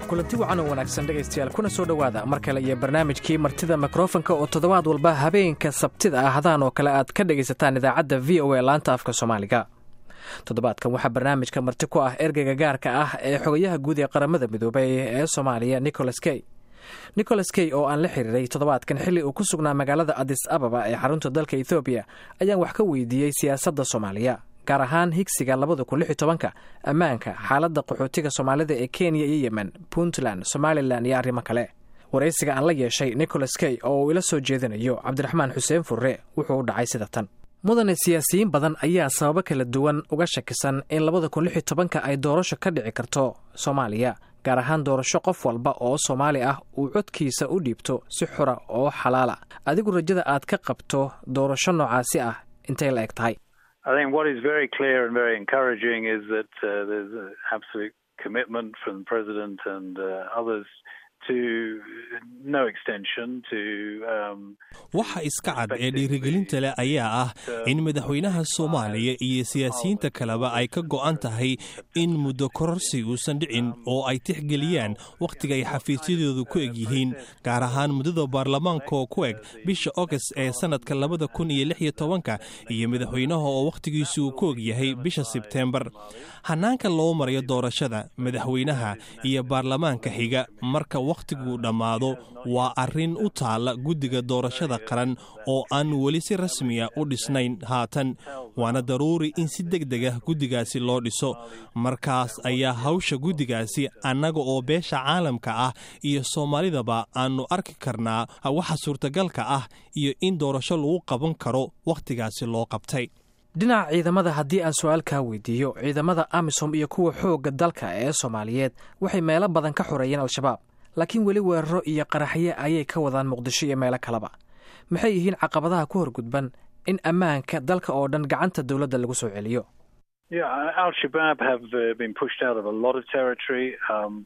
kulanti wacan oo wanaagsan dhegaystayaal kuna soo dhowaada mar kale iyo barnaamijkii martida mikrofonka oo toddobaad walba habeenka sabtida ah hadaan oo kale aad ka dhegaysataan idaacadda v o a laanta afka soomaaliga toddobaadkan waxaa barnaamijka marti ku ah ergeyga gaarka ah ee xogayaha guud ee qaramada midoobay ee soomaaliya nicholas key nicholas key oo aan la xiriiray toddobaadkan xilli uu ku sugnaa magaalada adis ababa ee xarunta dalka ethoobiya ayaan wax ka weydiiyey siyaasadda soomaaliya gaar ahaan higsiga labada kun lix iyo tobanka ammaanka xaaladda qaxootiga soomaalida ee kenya iyo yemen puntland somalilan iyo arrimo kale waraysiga aan la yeeshay nicholas key oo uu ila soo jeedinayo cabdiraxmaan xuseen furre wuxuu u dhacay sida tan mudane siyaasiyiin badan ayaa sababo kala duwan uga shakisan in labada kun lix iyo tobanka ay doorasho ka dhici karto soomaaliya gaar ahaan doorasho qof walba oo soomaali ah uu codkiisa u dhiibto si xura oo xalaala adigu rajada aad ka qabto doorasho noocaasi ah intay la eg tahay I think what is very clear and very encouraging is that uh, there's an absolute commitment from the president and uh, others to no extension to um, waxa iska cad ee dhiirigelinta leh ayaa ah in madaxweynaha soomaaliya iyo siyaasiyiinta kaleba ay ka go'an tahay in muddo kororsi uusan dhicin oo ay tixgeliyaan wakhtiga ay xafiisyadoodu ku eg yihiin gaar ahaan muddada baarlamaanka oo ku eg bisha ogast ee sannadka labada kun iyo lix iyo tobanka iyo madaxweynaha oo wakhtigiisu uu ku og yahay bisha sebteembar hannaanka loo marayo doorashada madaxweynaha iyo baarlamaanka xiga marka wakhtiguu dhammaado waa arrin u taalla guddiga doorashada qaran oo aan weli si rasmiya u dhisnayn haatan waana daruuri in si deg deg ah guddigaasi loo dhiso markaas ayaa hawsha guddigaasi annaga oo beesha caalamka ah iyo soomaalidaba aannu arki karnaa waxa suurtagalka ah iyo in doorasho lagu qaban karo wakhtigaasi loo qabtay dhinaca ciidamada haddii aan su-aal kaa weydiiyo ciidamada amisom iyo kuwa xoogga dalka ee soomaaliyeed waxay meelo badan ka xoreeyeen al-shabaab laakiin weli weeraro iyo qaraxyo ayay ka wadaan muqdisho iyo meelo kaleba maxay yihiin caqabadaha ku horgudban in ammaanka dalka oo dhan gacanta dowladda lagu soo celiyo al-shabaab have been pushed out of a lot of territory um,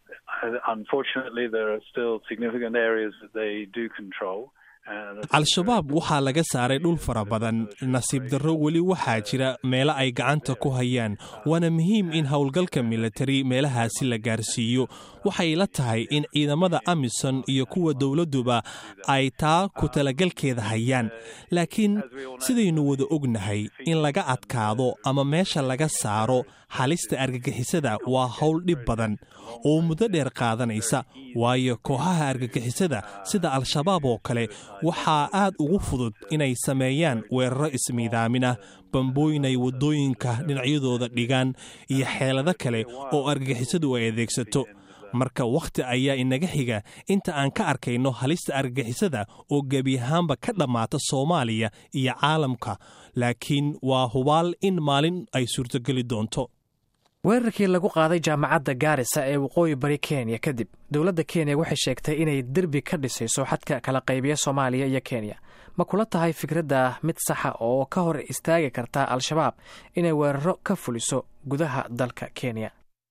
unfortunately there are still significant areas that they do control al-shabaab waxaa laga saaray dhul fara badan nasiib darro weli waxaa jira meelo ay gacanta ku hayaan waana muhiim in howlgalka militari meelahaasi la gaarsiiyo waxay la tahay in ciidamada amison iyo kuwa dowladduba ay taa ku talagalkeeda hayaan laakiin sidaynu wada ognahay in laga adkaado ama meesha laga saaro halista argagixisada waa howl dhib badan oo muddo dheer qaadanaysa waayo kooxaha argagixisada sida al-shabaab oo kale waxaa aad ugu fudud inay sameeyaan weeraro ismiidaamin ah bambooyin ay waddooyinka dhinacyadooda dhigaan iyo xeelado kale oo argagixisadu ay adeegsato marka wakhti ayaa inaga xiga inta aan ka arkayno halista argagixisada oo gebi ahaanba ka dhammaata soomaaliya iyo caalamka laakiin waa hubaal in maalin ay suurtogeli doonto weerarkii lagu qaaday jaamacadda gaarisa ee waqooyi bari kenya kadib dowladda kenya waxay sheegtay inay derbi ka dhisayso xadka kala qaybiya soomaaliya iyo kenya ma kula tahay fikradda mid saxa oo ka hor istaagi karta al-shabaab inay weeraro ka fuliso gudaha dalka kenya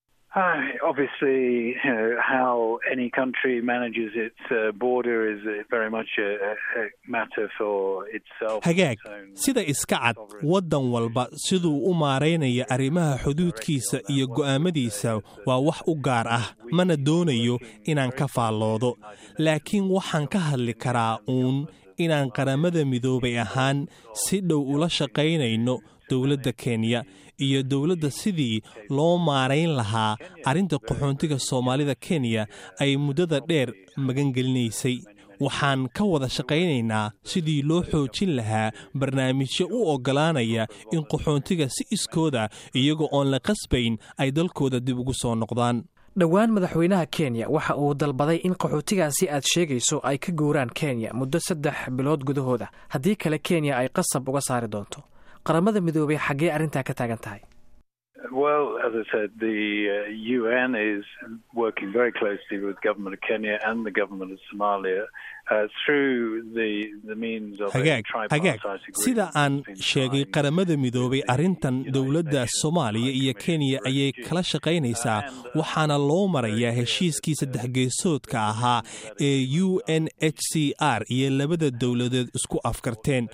obviously how any country manages its border is very much a matter for itself hagaag sida iska cad waddan walba siduu u maaraynaya arrimaha xuduudkiisa iyo go'aamadiisa waa wax u gaar ah mana doonayo inaan ka faalloodo laakiin waxaan ka hadli karaa uun inaan qaramada midoobay ahaan si dhow ula shaqaynayno dowladda kenya iyo dowladda sidii loo maarayn lahaa arrinta qaxoontiga soomaalida kenya ay muddada dheer magangelinaysay waxaan ka wada shaqaynaynaa sidii loo xoojin lahaa barnaamijyo u oggolaanaya in qaxoontiga si iskooda iyagoo oon la qasbayn ay dalkooda dib ugu soo noqdaan dhowaan madaxweynaha kenya waxa uu dalbaday in qaxootigaasi aad sheegayso ay ka gowraan kenya muddo saddex bilood gudahooda haddii kale kenya ay qasab uga saari doonto qaramada midoobay xaggee arrintaa ka taagan tahay Well, as I said, the uh, UN is working very closely with the government of Kenya and the government of Somalia uh, through the, the means of hagaag hagaag sida aan sheegay qaramada midoobay arrintan dowladda soomaaliya iyo kenya ayay kala shaqaynaysaa waxaana loo marayaa heshiiskii saddex geesoodka ahaa ee u n h c r iyo labada dowladeed isku afkarteen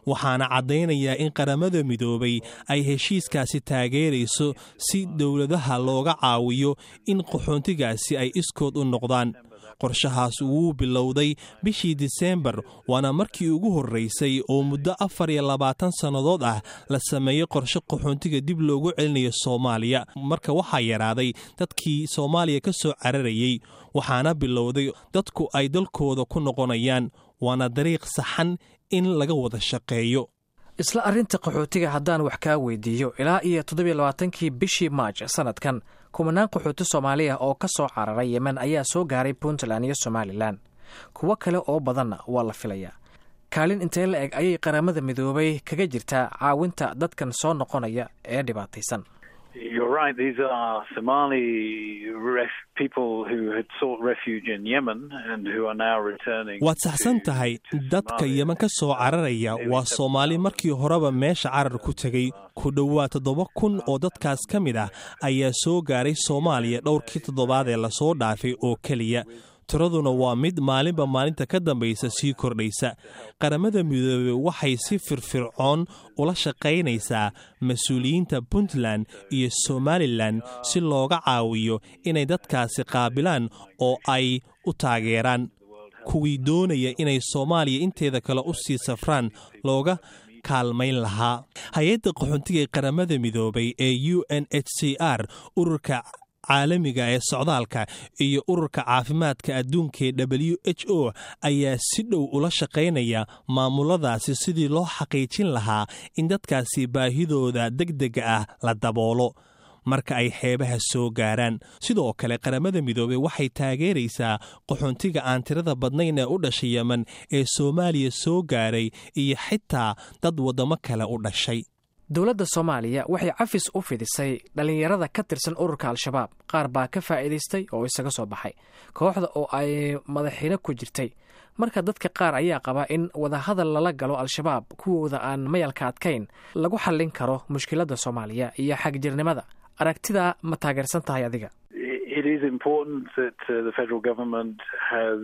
waxaana caddaynayaa in qaramada midoobay ay heshiiskaasi taageerayso si dowladaha looga caawiyo in qaxoontigaasi ay iskood u noqdaan qorshahaas wuu bilowday bishii diseembar waana markii ugu horraysay oo muddo afar iyo labaatan sannadood ah la sameeyey qorshe qaxoontiga dib loogu celinayo soomaaliya marka waxaa yaraaday dadkii soomaaliya ka soo cararayey waxaana bilowday dadku ay dalkooda ku noqonayaan waana dariiq saxan in laga wada shaqeeyo isla arrinta qaxootiga haddaan wax kaa weydiiyo ilaa iyo toddobiyo labaatankii bishii maaj sannadkan kumanaan qaxooti soomaaliya oo ka soo cararay yemen ayaa soo gaaray puntland iyo somalilan kuwo kale oo badanna waa la filayaa kaalin intee la eg ayay qaramada midoobay kaga jirtaa caawinta dadkan soo noqonaya ee dhibaataysan You're right. These are Somali ref- people who had sought refuge in Yemen and who are now returning. waad saxsan tahay dadka yeman ka soo cararaya waa soomaali markii horeba meesha carar ku tegey ku dhowaad toddoba kun oo dadkaas ka mid ah ayaa soo gaaray soomaaliya dhowrkii toddobaad ee lasoo dhaafay oo keliya tiraduna waa mid maalinba maalinta ka dambaysa sii kordhaysa qaramada midoobey waxay si firfircoon ula shaqaynaysaa mas-uuliyiinta puntland iyo somalilan si looga caawiyo inay dadkaasi qaabilaan oo ay u taageeraan kuwii doonaya inay soomaaliya inteeda kale u sii safraan looga kaalmayn lahaa hay-adda qaxoontiga ee qaramada midoobay ee u n h c r ururka caalamiga ee socdaalka iyo ururka caafimaadka adduunka ee w h o ayaa si dhow ula shaqaynaya maamuladaasi sidii loo xaqiijin lahaa in dadkaasi baahidooda degdega ah la daboolo marka ay xeebaha soo gaaraan sidoo kale qaramada midoobey waxay taageeraysaa qaxoontiga aan tirada badnayn ee u dhashay yemen ee soomaaliya soo gaaray iyo xitaa dad waddamo kale u dhashay dowladda soomaaliya waxay cafis u fidisay dhallinyarada ka tirsan ururka al-shabaab qaar baa ka faa'iidaystay oo isaga soo baxay kooxda oo ay madaxiino ku jirtay marka dadka qaar ayaa qaba in wadahadal lala galo al-shabaab kuwooda aan mayalka adkayn lagu xallin karo mushkiladda soomaaliya iyo xagjirnimada aragtidaa ma taageersan tahay adiga It is important that uh, the federal government has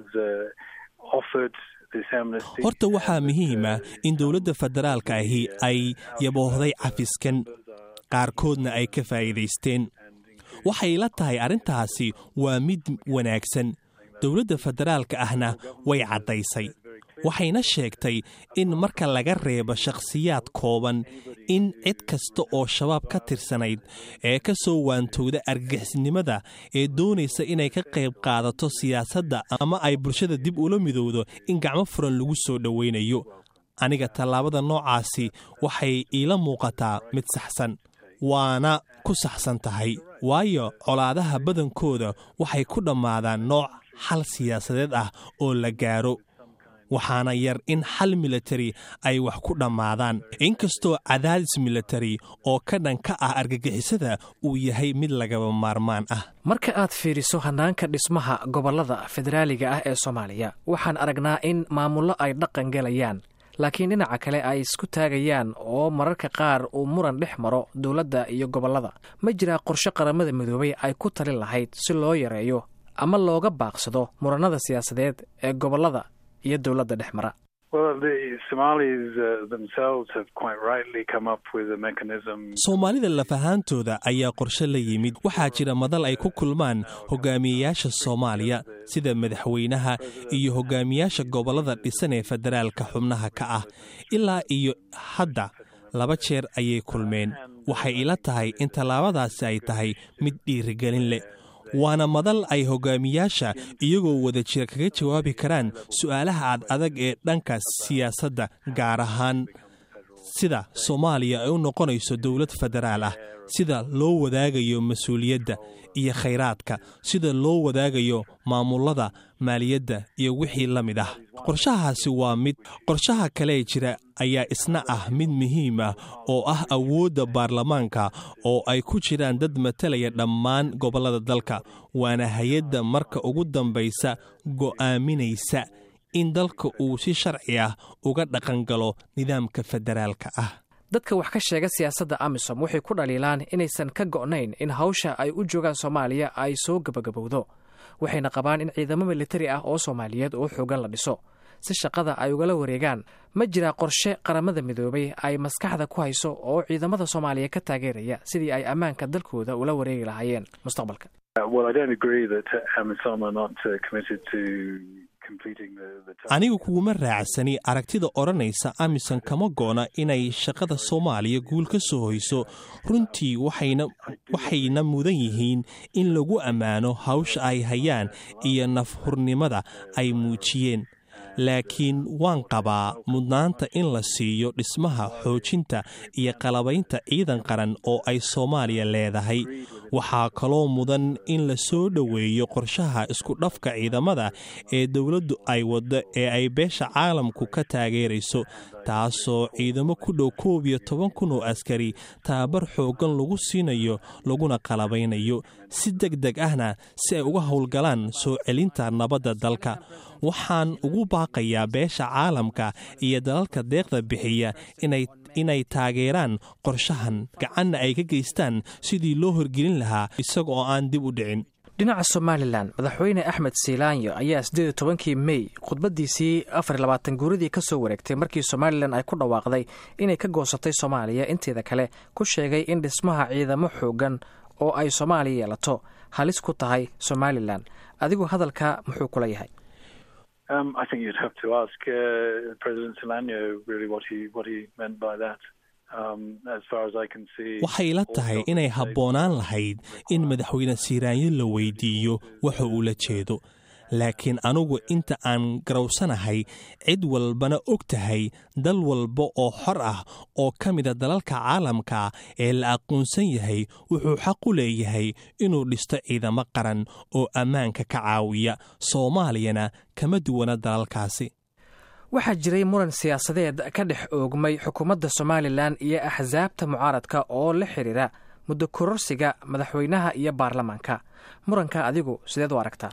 uh, offered this amnesty. horta waxaa and, muhiim ah uh, in dowladda federaalka ahi ay yaboohday cafiskan qaarkoodna ay ka faa'iidaysteen waxay la tahay arrintaasi waa mid wanaagsan dowladda federaalka ahna way caddaysay waxayna sheegtay in marka laga reebo shakhsiyaad kooban in cid kasta oo shabaab ka tirsanayd ee ka soo waantowda argagixisnimada ee doonaysa inay ka qayb qaadato siyaasadda ama ay bulshada dib ula midowdo in gacmo furan lagu soo dhowaynayo aniga tallaabada noocaasi waxay iila muuqataa mid saxsan waana ku saxsan tahay waayo colaadaha badankooda waxay ku dhammaadaan nooc xal siyaasadeed ah oo la gaaro waxaana yar in xal militari ay wax ku dhammaadaan inkastoo cadaadis militari oo ka dhan ka ah argagixisada uu yahay mid lagaba maarmaan ah marka aad fiiriso hannaanka dhismaha gobollada federaaliga ah ee soomaaliya waxaan aragnaa in maamullo ay dhaqan gelayaan laakiin dhinaca kale ay isku taagayaan oo mararka qaar uu muran dhex maro dowladda iyo gobollada ma jiraa qorshe qaramada midoobay ay ku talin lahayd si loo yareeyo ama looga baaqsado murannada siyaasadeed ee gobollada iyo dowladda dhex mara Well, the Somalis uh, themselves have quite rightly come up with a mechanism. soomaalida lafahaantooda ayaa qorshe la yimid waxaa jira madal ay ku kulmaan hogaamiyeyaasha soomaaliya sida madaxweynaha iyo hogaamiyaasha gobollada dhisan ee federaalka xubnaha ka ah ilaa iyo hadda laba jeer ayay kulmeen waxay ila tahay in tallaabadaasi ay tahay mid dhiirigelin leh waana madal ay hogaamiyaasha iyagoo wada jira kaga jawaabi karaan su'aalaha ad adag ee dhanka siyaasadda gaar ahaan sida soomaaliya ay u noqonayso dowlad federaal ah sida loo wadaagayo mas-uuliyadda iyo khayraadka sida loo wadaagayo maamullada maaliyadda iyo wixii la mid ah qorshahaasi waa mid qorshaha kalee jira ayaa isna ah mid muhiim ah oo ah awoodda baarlamaanka oo ay ku jiraan dad matalaya dhammaan gobollada dalka waana hay-adda marka ugu dambaysa go'aaminaysa in dalka uu si sharci ah uga dhaqangalo nidaamka federaalka ah dadka wax ka sheega siyaasadda amisom waxay ku dhaliilaan inaysan ka go'nayn in hawsha ay u joogaan soomaaliya ay soo gebagabowdo waxayna qabaan in ciidamo militari ah oo soomaaliyeed oo xoogan la dhiso si shaqada ay ugala wareegaan ma jiraa qorshe qaramada midoobay ay maskaxda ku hayso oo ciidamada soomaaliya ka taageeraya sidii ay ammaanka dalkooda ula wareegi lahaayeen mustaqbalka anigu kuguma raacsani aragtida odhanaysa amisom kama goona inay shaqada soomaaliya guul ka soo hoyso runtii waxayna mudan yihiin in lagu ammaano hawsha ay hayaan iyo nafhurnimada ay muujiyeen laakiin waan qabaa mudnaanta in la siiyo dhismaha xoojinta iyo qalabaynta ciidan qaran oo ay soomaaliya leedahay waxaa kaloo mudan in la soo dhoweeyo qorshaha isku dhafka ciidamada ee dowladdu ay waddo ee ay beesha caalamku ka taageerayso taasoo ciidamo ku dhow koob iyo toban kun oo askari tababar xooggan lagu siinayo laguna qalabaynayo si deg deg ahna si ay uga howlgalaan soo celinta nabadda dalka waxaan ugu baaqayaa beesha caalamka iyo dalalka deeqda bixiya inay inay taageeraan qorshahan gacanna ay ka geystaan sidii loo horgelin lahaa isaga oo aan dib u dhicin dhinaca somalilan madaxweyne axmed siilaanyo ayaa siddeed iyo tobankii mey khudbaddiisii afar iyo labaatan guuradii ka soo wareegtay markii somalilan ay ku dhawaaqday inay ka goosatay soomaaliya inteeda kale ku sheegay in dhismaha ciidamo xooggan oo ay soomaaliya yeelato halis ku tahay somalilan adigu hadalka muxuu kula yahay Um, I think you'd have to ask uh, President Solano really what he what he meant by that. waxay la tahay inay habboonaan lahayd in madaxweyne siiraanyo la weydiiyo waxa uu la jeedo laakiin anugu inta aan garowsanahay cid walbana og tahay dal walba oo xor ah oo ka mida dalalka caalamka ee la aqoonsan yahay wuxuu xaq u leeyahay inuu dhisto ciidamo qaran oo ammaanka ka caawiya soomaaliyana kama duwana dalalkaasi waxaa jiray muran siyaasadeed ka dhex oogmay xukuumadda somalilan iyo axsaabta mucaaradka oo la xidhiira muddo kororsiga madaxweynaha iyo baarlamaanka muranka adigu sideed u aragtaa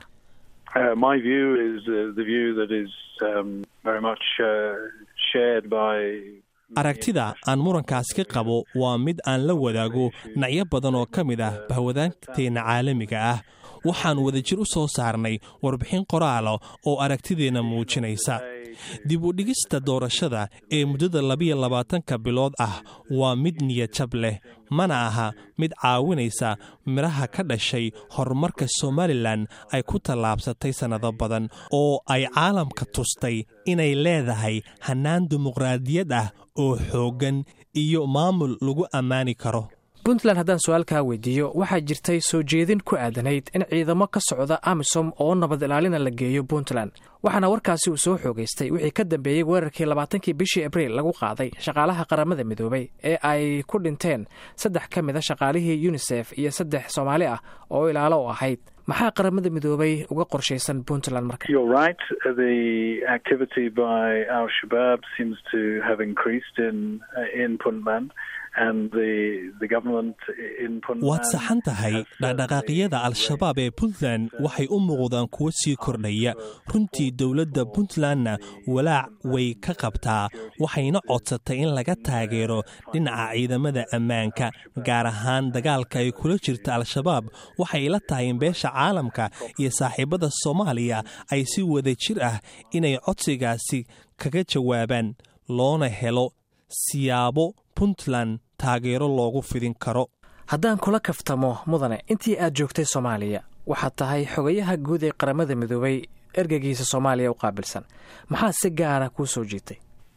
aragtida aan murankaasi ka qabo waa mid aan la wadaago dhinacyo badan oo ka mid ah bahwadaanteenna caalamiga ah waxaan wadajir u soo saarnay warbixin qoraala oo aragtideenna muujinaysa dib u dhigista doorashada ee muddada labiyo labaatanka bilood ah waa mid niyadjab leh mana aha mid caawinaysa midhaha ka dhashay horumarka somalilan ay ku tallaabsatay sannado badan oo ay caalamka tustay inay leedahay hannaan dimuqraadiyad ah oo xooggan iyo maamul lagu ammaani karo puntland haddaan su-aalkaa weydiiyo waxaa jirtay soo jeedin ku aadanayd in ciidamo ka socda amisom oo nabad ilaalina la geeyo puntland waxaana warkaasi uu soo xoogaystay wixii ka dambeeyey weerarkii labaatankii bishii abriil lagu qaaday shaqaalaha qaramada midoobay ee ay ku dhinteen saddex ka mid a shaqaalihii yunisef iyo saddex soomaali ah oo ilaalo u ahayd maxaa qaramada midoobay uga qorshaysan puntland marka waad saxan tahay dhaqdhaqaaqyada al-shabaab ee puntland waxay u muuqdaan kuwo sii kordhaya runtii dowladda puntlandna walaac way ka qabtaa waxayna codsatay in laga taageero dhinaca ciidamada ammaanka gaar ahaan dagaalka ay kula jirta al-shabaab waxay la tahay in beesha caalamka iyo saaxiibada soomaaliya ay si wada jir ah inay codsigaasi kaga jawaabaan loona helo siyaabo puntland taageero loogu fidin karo haddaan kula kaftamo mudane intii aad joogtay soomaaliya waxaad tahay xogayaha guud ee qaramada midoobay ergeygiisa soomaaliya u qaabilsan maxaa si gaara kuu soo jiitay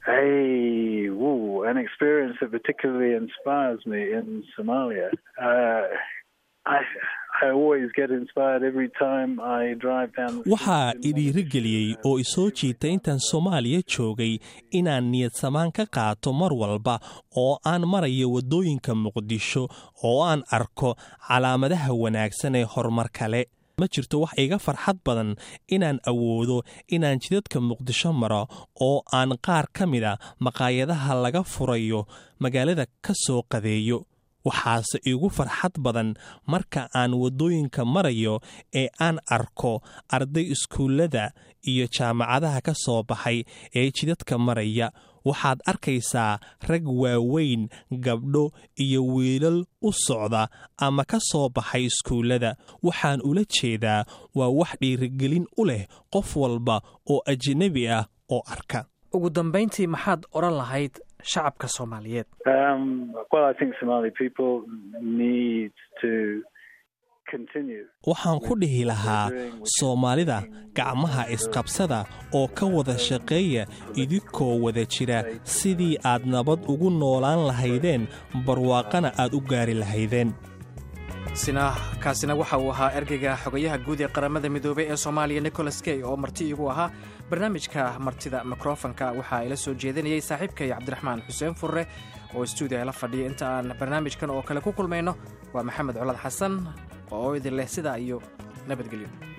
waxaa idhiirigeliyey oo isoo jiitay intaan soomaaliya joogay inaan niyad samaan ka qaato mar walba oo aan marayo waddooyinka muqdisho oo aan arko calaamadaha wanaagsan ee horumar kale ma jirto wax iga farxad badan inaan awoodo inaan jidadka muqdisho maro oo aan qaar ka mida maqaayadaha laga furayo magaalada ka soo qadeeyo waxaase igu farxad badan marka aan waddooyinka marayo ee aan arko arday iskuullada iyo jaamacadaha ka soo baxay ee jidadka maraya waxaad arkaysaa rag waaweyn gabdho iyo wiilal u socda ama ka soo baxay iskuullada waxaan ula jeedaa waa wax dhiirigelin u leh qof walba oo ajnebi ah oo arka ugu dambayntii maxaad odhan lahayd shacabka soomaaliyeed waxaan ku dhihi lahaa soomaalida gacmaha isqabsada oo ka wada shaqeeya idinkoo wada jira sidii aad nabad ugu noolaan lahaydeen barwaaqana aad u gaari lahaydeen kaasina waxa uu ahaa ergeyga xogayaha guud ee qaramada midoobey ee soomaaliya nicholas key oo marti igu ahaa barnaamijka martida mikrofonka waxaa ila soo jeedinayay saaxiibkay cabdiraxmaan xuseen furre oo stuudiya la fadhiya inta aan barnaamijkan oo kale ku kulmayno waa maxamed colad xasan oo idin leh sidaa iyo nabadgelyo